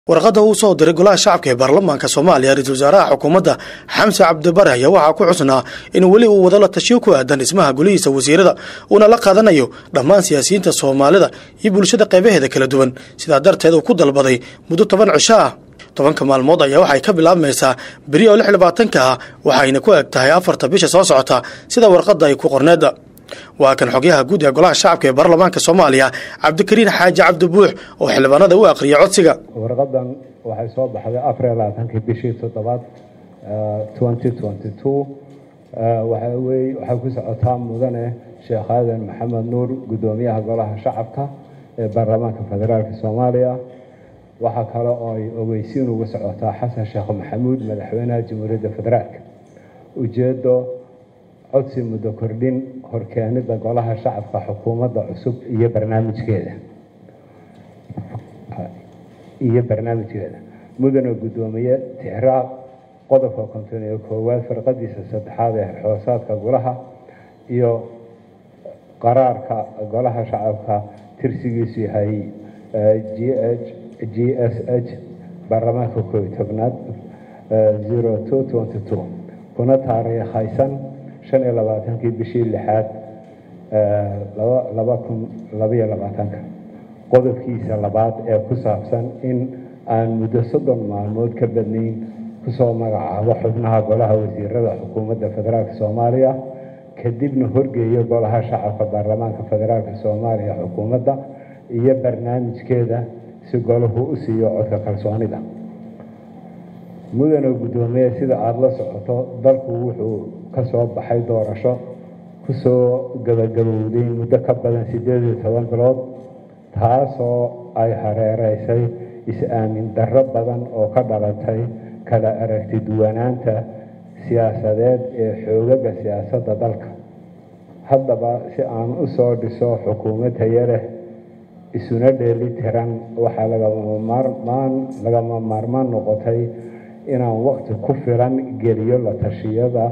warqadda uu soo diray golaha shacabka ee baarlamaanka soomaaliya ra-iisul wasaaraha xukuumadda xamse cabdibare ayaa waxaa ku xusnaa in weli uu wado la tashiyo ku aadan dhismaha golihiisa wasiirada uuna la qaadanayo dhammaan siyaasiyiinta soomaalida iyo bulshada qaybaheeda kala duwan sidaa darteed uu ku dalbaday muddo toban cisho ah tobanka maalmood ayaa waxay ka bilaabmaysaa beri oo lix labaatanka ah waxayna ku eg tahay afarta bisha soo socota sida warqadda ay ku qorneedda waa kan xogyaha guud ee golaha shacabka ee baarlamaanka soomaaliya cabdikariin xaaji cabdi buux oo xildhibaanada u aqriyay codsiga warqadan waxay soo baxday afar iyo labaatankii bishii toddobaad twenty twenty two waxay wey waxay ku socotaa mudane sheekh aadan maxamed nuur guddoomiyaha golaha shacabka ee baarlamaanka federaalka soomaaliya waxaa kale oo ay ogeysiin uga socotaa xasan sheekh maxamuud madaxweynaha jamhuuriyadda federaalka ujeedo codsi muddo kordhin horkeenida golaha shacabka xukuumadda cusub iyo barnaamijkeeda iyo barnaamijkeeda mudane guddoomiye tixraaq qodobka konton iyo koowaad farqadiisa saddexaad ee xoosaadka golaha iyo qaraarka golaha shacabka tirsigiisu yahay g h g s h baarlamaanka koob iyo tobnaad zero two twenty two kuna taariikhaysan shan iyo labaatankii bishii lixaad laba kun labaiyo labaatanka qodobkiisa labaad ee ku saabsan in aan muddo soddon maalmood ka badnayn kusoo magacaabo xubnaha golaha wasiirada xukuumadda federaalka soomaaliya kadibna horgeeyo golaha shacabka baarlamaanka federaalka soomaaliya xukuumadda iyo barnaamijkeeda si golahu u siiyo codka kalsoonida mudane guddoomiye sida aada la socoto dalku wuxuu ka soo baxay doorasho kusoo gabagabowday muddo ka badan siddeed iyo toban bilood taasoo ay hareereysay is-aamin darro badan oo ka dhalatay kala aragti duwanaanta siyaasadeed ee xoogaga siyaasadda dalka haddaba si aan u soo dhiso xukuumad tayo leh isuna dheeli tiran waxaa lagamamarmaan lagama maarmaan noqotay inaan waqti ku filan geliyo la tashiyada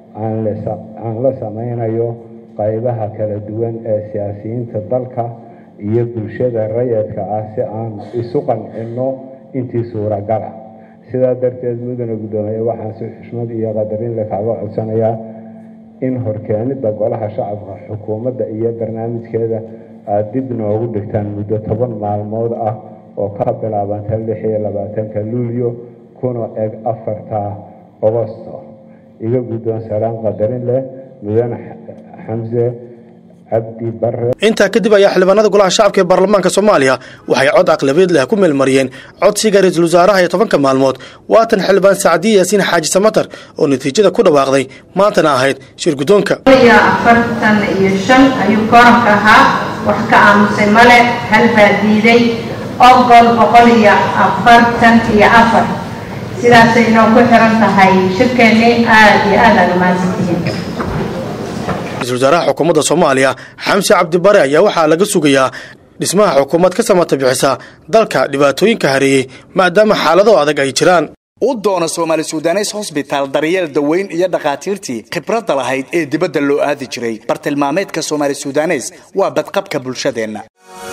aan la sameynayo qaybaha kala duwan ee siyaasiyiinta dalka iyo bulshada rayadka ah si aan isu qancino intii suuragala sidaa darteed mudane guddoomiye waxaan si xushmad iyo qadarin le kaaga codsanayaa in horkeenida golaha shacabka xukuumadda iyo barnaamijkeeda aada dib noogu dhigtaan muddo toban maalmood ah oo ka bilaabanta lix iyo labaatanka luulyo kuna eg afarta ogosto iga guddoon salaan qadarin leh mudane xamse cabdi bare intaa kadib ayaa xildhibaanada golaha shacabka ee baarlamaanka soomaaliya waxay cod aqlabiyad leh ku meelmariyeen codsiga ra-iisul wasaaraha ee tobanka maalmood waatan xildhibaan sacdiye yaasiin xaaji samatar oo natiijada ku dhawaaqday maantana ahayd shir guddoonka iyo afartan iyo shan ayuu kooranka ahaa wax ka aamusay male hal baa diiday ogol boqol iyo afartan iyo afar sidaasay inoo ku xiran tahay shirkeennii aada iyo aad aad umahadsantihiin ra-isul wasaaraha xukuumadda soomaaliya xamse cabdibare ayaa waxaa laga sugayaa dhismaha xukuumad ka samata bixisa dalka dhibaatooyinka hareeyey maadaama xaalado adag ay jiraan u doona soomaali sudanes hosbitaal daryeel daweyn iyo dhakhaatiirtii khibradda lahayd ee dibadda loo aadi jiray bartilmaameedka soomaali sudanes waa badqabka bulshadeenna